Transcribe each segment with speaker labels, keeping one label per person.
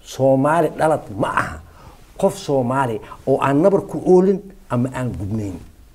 Speaker 1: soomaali dhalad ma aha qof soomaali oo aan nabar ku oolin ama aan gubnayn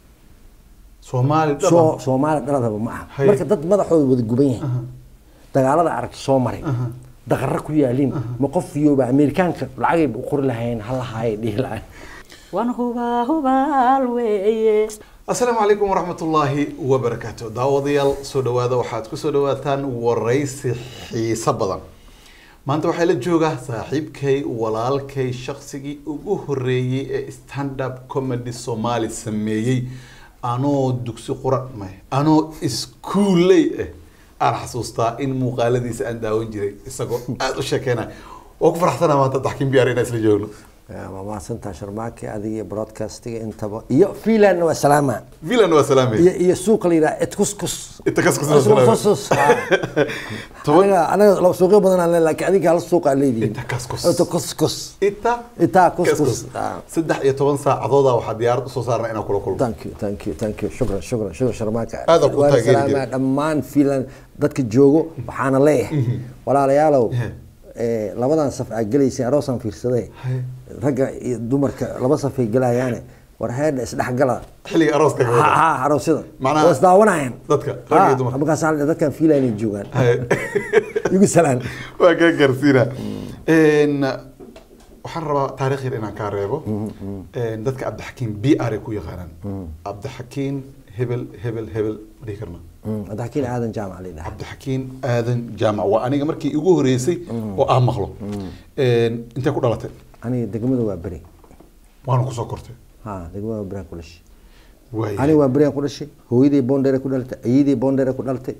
Speaker 2: soomaali
Speaker 1: soo
Speaker 2: dhaban
Speaker 1: soomaali dhaladaba ma aha
Speaker 2: Haye.
Speaker 1: marka dad madaxooda wada guban yahay dagaalada aragti soo maray daqarra ku yaaliin ma qof fiyooba amerikaanka lacagayba u qori lahayn halahaayay dhihi lahayn
Speaker 3: wan hubaa hubaal weeye
Speaker 2: asalaamu calaykum waraxmatullaahi wabarakaatu daawadayaal soo dhawaada waxaad ku soo dhawaataan waraysi xiiso badan maanta waxaa la joogaa saaxiibkay walaalkay shaqsigii ugu horeeyey ee stand up comedy soomaali sameeyey anoo dugsi quran may anoo iskuuley ah aan xasuustaa in muuqaaladiisa aan daawan jiray isagoo aada u sheekeynaya waa ku faraxsanaa maanta daxkin biyaar inaan isla joogno
Speaker 1: waa mahadsantaa sharmaake adiga iyo broadcastiga intaba iyo fiinlandna waa salaama
Speaker 2: villan waa salaamay
Speaker 1: iyo iyo suuqa la yidhaha etkuskus
Speaker 2: Inta kaskus waa salaamay.
Speaker 1: Etkuskus, ha.
Speaker 2: Toban-
Speaker 1: anaga anaga laba suuqyo badan aan leeyahay laakiin adiga hal suuqa aan leedihiin
Speaker 2: Inta kaskus.
Speaker 1: etkuskus
Speaker 2: ita
Speaker 1: Itaa kuskus.
Speaker 2: kaskus.
Speaker 1: Ah.
Speaker 2: saddex iyo toban saacadooda waxaa diyaarad usoo saarna inaan kula kulmo
Speaker 1: thank you thank you thank you shukran shukran shukran sharmaaka
Speaker 2: Aad aan ku
Speaker 1: Waana
Speaker 2: taageeri
Speaker 1: salaamaa
Speaker 2: jiray.
Speaker 1: dhammaan fiinland dadka joogo waxaana leeyahay walaalayaalow
Speaker 2: Ehe.
Speaker 1: eh, labadan saf aad gelaysay aroosaan fiirsaday ragga iyo dumarka laba safay gelayaane war heedha isdhexgala
Speaker 2: xilliga arooska ka wada.
Speaker 1: ha aroosyada
Speaker 2: Macnaha-
Speaker 1: waa isdaawanayaan
Speaker 2: Dadka, rag iyo dumar.
Speaker 1: markaas dadkan fiinland ay joogaan
Speaker 2: Haye.
Speaker 1: igu salaan
Speaker 2: waa kaa gaarsiina Een, waxaan rabaa taariikh yar inaan kaa reebo Een, dadka cabdixakiim b r ay ku yaqaanaan cabdixakiim hebel hebel hebel ma dhihi karna
Speaker 1: madaxkiin aadan jaamac la yidhaha
Speaker 2: cabdixakiim aadan jaamac waa aniga markii igu horeysay oo aan maqlo Een, intee ku dhalatay
Speaker 1: aniga degmada waa beri
Speaker 2: waana kusoo kortay
Speaker 1: ha degmada waa beri ku dhashay
Speaker 2: waay
Speaker 1: aniga waa beriyan ku dhashay hooyaday boondheere ku dhalatay ayadii boondheere ku dhalatay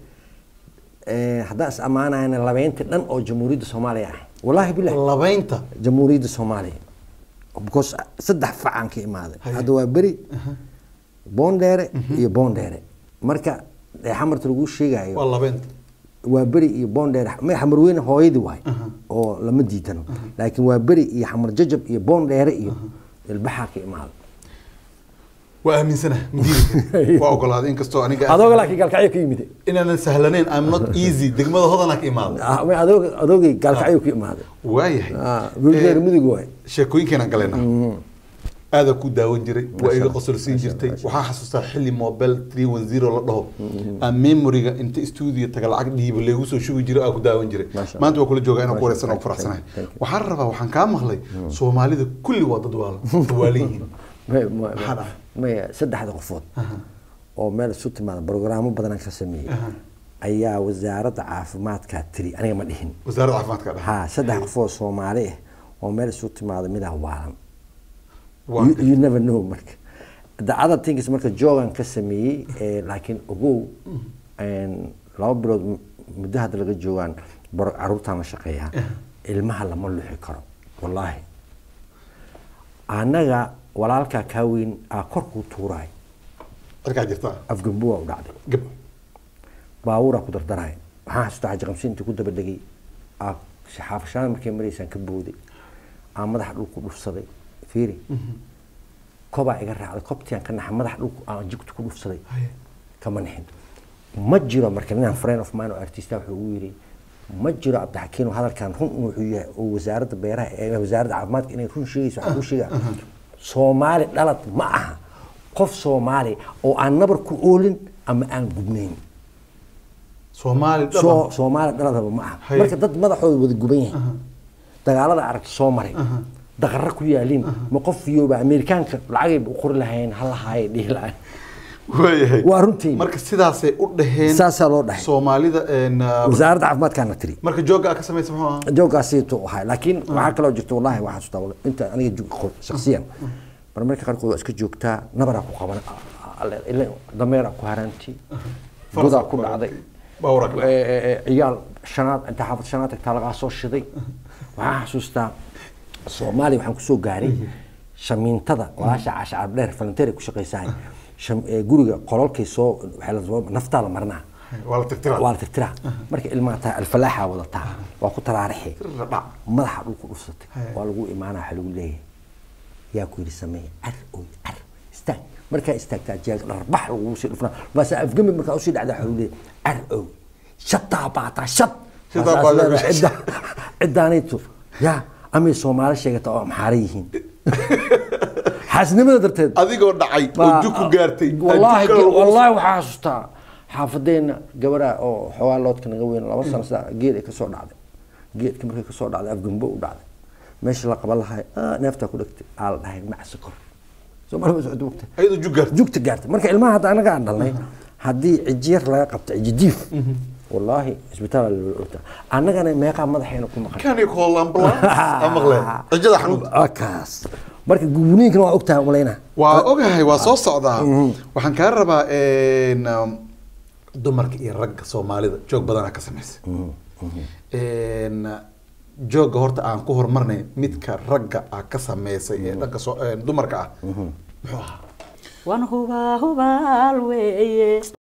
Speaker 1: Eh, haddaan is ammaanayana labeynta dhan oo jamhuuriyadda soomaaliya ah wallaahi bilahi
Speaker 2: labaynta
Speaker 1: jamhuuriyadda soomaaliya because saddex facaan ka imaaday
Speaker 2: Haye.
Speaker 1: hadda waa beri boondheere iyo boondheere marka eh, xamarta lagu sheegayo
Speaker 2: waa labaynta
Speaker 1: waa beri iyo boondheere may xamar weyne hooyadii waay oo lama diidano laakiin waa beri iyo xamar jajab iyo boondheere iyo ilbaxaa ka imaaday
Speaker 2: waa aaminsana madiina waa ogolaaday inkastoo aniga
Speaker 1: adooga laakiin galkacyo ka yimid
Speaker 2: inaanan sahlanayn I'm not easy degmada hodana ka imaaday
Speaker 1: Ah, may adoog adoogay gaalkacyo ka imaaday
Speaker 2: waayahay
Speaker 1: Ah, wiilkeena
Speaker 2: Eh,
Speaker 1: midig waay
Speaker 2: sheekooyinkeenaan galena aadaa ku daawan jiray waa iga qosol siin jirtay waxaan xasuustaa xilli mobile 310 la dhaho aan memoriga inta studio taga lacag dhiibo leegu soo shubi jiray aa ku daawan jiray
Speaker 1: Masha
Speaker 2: maanta waa kula joogaa inaan ku
Speaker 1: Masha
Speaker 2: wareysan oo ku
Speaker 1: Allah.
Speaker 2: faraxsanahay
Speaker 1: Thank you.
Speaker 2: waxaan rabaa waxaan kaa maqlay soomaalida kulli waa dad waala waalan yihiin
Speaker 1: May- may-
Speaker 2: Maxaa dhacay?
Speaker 1: maya saddexda qofood oo meel isu timaada brograamo badan ka sameeyey ayaa wasaaradda caafimaadka tiri aniga ma dhihin
Speaker 2: wasaaradda caafimaadka dhaha
Speaker 1: ha saddex qofood soomaali ah oo meel isu timaada midaa waalan
Speaker 2: Waa
Speaker 1: You- you never know marka the other things marka joogan ka sameeyey eh, laakiin ogow een, laba bilood m- muddo hadda laga joogaan bar- caruurtaan la shaqeeyaa ilmaha lama luxi karo wallaahi annaga walaalkaa kaa weyn aa korkuu tuuraay
Speaker 2: halkaa jirtaa
Speaker 1: afgambu waa u dhacday
Speaker 2: gab
Speaker 1: baabuuraa ku dardaraya waxaan xasuustaa xaji qamsi intii ku daba dhegay aa xaafashaada markay maraysaan ka booday aa madaxa dhulku dhufsaday fiiri kobaa iga raacday kobtiaan ka naxa madaxa dhulku aan jigtu ku dhufsaday
Speaker 2: Haye.
Speaker 1: kama nixin ma jiro marka ninaan friend of mine oo artista wuxuu ugu yidhi ma jiro cabdixakiin oo hadalkan run wuxuu yahay oo wasaaradda beeraha ee wasaaradda caafimaadka inay run sheegayso waxaa kuu sheegaa soomaali dhalad ma aha qof soomaali oo aan nabar ku oolin ama aan gubnayn
Speaker 2: soomaali
Speaker 1: soo
Speaker 2: dhaban
Speaker 1: soomaali dhaladaba ma aha
Speaker 2: Haye.
Speaker 1: marka dad madaxooda wada guban yahay dagaalada aragti soo maray daqarra ku yaaliin ma qof fiyooba amerikaanka lacagayba u qori lahayn halahaayay dhihi lahayn
Speaker 2: waayahay
Speaker 1: waa runtii.
Speaker 2: marka sidaasay u dhaheen
Speaker 1: Saasaa loo dhahay.
Speaker 2: soomaalida een, uh,
Speaker 1: wasaaradda caafimaadkaana tiri
Speaker 2: marka jooga aa ka samaysa muxuu ahaa
Speaker 1: jooggaasiitu ahay laakiin waxaa kaloo jirta wallahi waxaa xasuustaa wal- inta aniga jug qor shaksiyan mar marka qaarkood waa iska joogtaa nabaraa ku qaban alle- ile dameeraa ku haraanti
Speaker 2: Faras
Speaker 1: godaa
Speaker 2: aa
Speaker 1: ku
Speaker 2: ku
Speaker 1: dhacday
Speaker 2: Baaburaa ku
Speaker 1: Eh, eh, eh, ciyaal shanaad inta xaafad shanaad tagtaa lagaa soo shiday waxaan xasuustaa soomaaliya waxaan kusoo gaaray shamiintada walaasha caasha cabdheer falanteer ay ku shaqaysahay Sham- eh, guriga qololkay soo waxaa la soo- naftaa la marinaa
Speaker 2: waa la tirtiraa
Speaker 1: waa la tirtiraa marka ilmaha taa alfalaaxa wadataa waa ku taraarixi
Speaker 2: dhac
Speaker 1: madaxa dhulku dhufsatay
Speaker 2: Haya.
Speaker 1: waa lagu imaanaa waxaa lagu leeyahay yaa ku yidhi sameeye car oy car istaag markaa istaagtaa jeeg dharbax lagugu sii dhufnaa maase afgami markaa usii dhacdaa waxaa lagu leeyahay car oy shataa baataa shat
Speaker 2: Shataa
Speaker 1: Markaas
Speaker 2: baataa
Speaker 1: leedahay,
Speaker 2: bisha.
Speaker 1: cidda- ciddaanaytu yaa amay soomaali sheegata oo amxaara yihiin xaasnimada darteed
Speaker 2: adigoo dhacay oo
Speaker 1: baa-
Speaker 2: jug ku gaartay
Speaker 1: wallaahi
Speaker 2: jug kale lagu-
Speaker 1: wallaahi waxaa xasuustaa xaafadeena gabadha oo xoogaa loodka naga weyn laba sano sidaa geed ay kasoo dhacday geedka markay kasoo dhacday afgambo u dhacday meesha la qaban lahay "Ah, neeftaa ku dhegtay aa la dhahay macsi kor soomaali ma socdo ogta
Speaker 2: ayadoo jug gaartay
Speaker 1: jugta gaartay marka ilmaha hadda anaga aan dhalnay haddii cijiyar laga qabto cijidiif wallaahi isbitaal loola orta annagana meeqaa madaxeena ku maqan
Speaker 2: kani call ambulance aan maqleen cijada xanuunta
Speaker 1: Ah, kaas marka gubniinkana waa ogtahay malayna
Speaker 2: waa ogahay waa soo socdaa waxaan kaa rabaa een, um, dumarka iyo ragga soomaalida joog badanaa ka samaysa Een, jooga horta aan ku horumarnay midka ragga ah ka sameysay ee dhanka soo- een, dumarka ah muxuu ahaa
Speaker 3: waan hubaa hubaal weeye